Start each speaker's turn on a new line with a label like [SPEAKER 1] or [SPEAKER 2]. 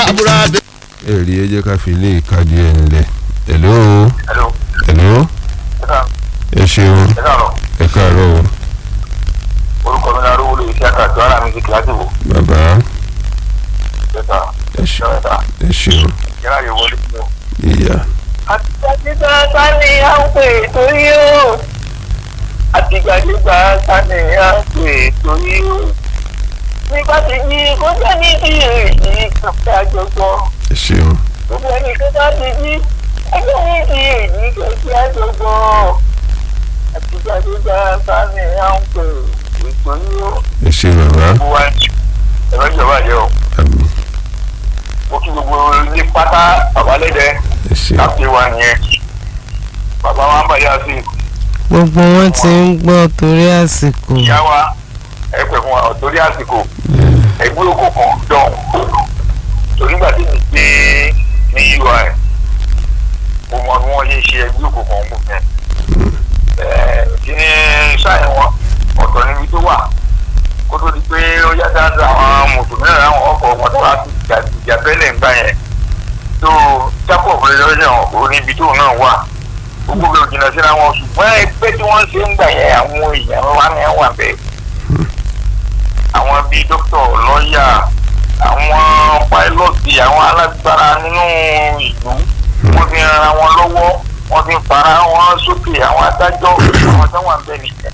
[SPEAKER 1] àbúradé.
[SPEAKER 2] èrè ẹ jẹ́ ká fi ilé ìkadì ẹ̀ ńlẹ̀ hello
[SPEAKER 3] hello
[SPEAKER 2] hello
[SPEAKER 3] ẹ
[SPEAKER 2] ẹ ṣeun
[SPEAKER 3] ẹ káàárọ̀
[SPEAKER 2] ẹ káàárọ̀ o
[SPEAKER 3] orúkọ mi náà rówó lè ṣe àkàtọ́ ara mi ti kíláàsì wò
[SPEAKER 2] bàbá
[SPEAKER 3] ẹ̀ta
[SPEAKER 2] ẹ ṣe-
[SPEAKER 3] ẹ̀ta
[SPEAKER 2] ẹ ṣeun
[SPEAKER 3] yàrá yóò wọlé fún un.
[SPEAKER 2] ìyá
[SPEAKER 4] àtìgbàdégbà sani à ń pè torí ó àtìgbàdégbà sani à ń pè torí ó nígbà tí ní kó sẹ́ni tí èyí kàfẹ́ àjọgbọ́n
[SPEAKER 2] ẹ ṣeun
[SPEAKER 4] gbogbo ẹni tó bá ti ní ẹgbẹ́ ní ti èyí kàfẹ́ àjọgbọ́n àtìgbàdégbà sani à ń pè torí ó.
[SPEAKER 2] ẹ ṣe bàbá
[SPEAKER 3] gbogbo wa ní ẹ̀rọ ìjọba jẹ́ o
[SPEAKER 2] àmì
[SPEAKER 3] mo kí gbogbo ní pátá babalẹ́dẹ
[SPEAKER 2] ẹ ṣe
[SPEAKER 3] káfíń wa nìyẹn bàbá wa ń bàjẹ́ àti
[SPEAKER 5] gbogbo wọn ti ń gbọ́ torí àsìkò
[SPEAKER 3] ìyá wa ẹ pẹ̀ fún wa torí àsìkò ẹgbẹ́ òkò kan dán torí gbà tí mi gbé ní ui mo mọ bí wọ́n ṣe ṣe ẹgbẹ́ òkò kan mú fẹ́ kí ni sáyẹn wọn ọ̀tọ̀ níbi tó wà kó tó di pé ó yá dáadáa àwọn mùsùlùmí náà àwọn ọkọ̀ wọn tó wá sí ìjà bẹ́lẹ̀ ń gbà yẹn tó jacob lọ́jọ́ ò níbi tó náà wà gbogbo bí òjìnà síra wọn ṣùgbọ́n ẹgbẹ́ tí wọ́n ṣe ń gbà yẹn àwọn èèyàn wa ni wà bẹ́ẹ̀ àwọn bíi dókítà lọ́ọ̀yà àwọn pàìlọ́ọ̀tì àwọn alágbára nínú ìlú wọ́n fi ran wọn lọ́wọ́ wọ́n fi fara wọn sókè àwọn adájọ́ àwọn tó wà bẹ́ẹ̀ nìyẹn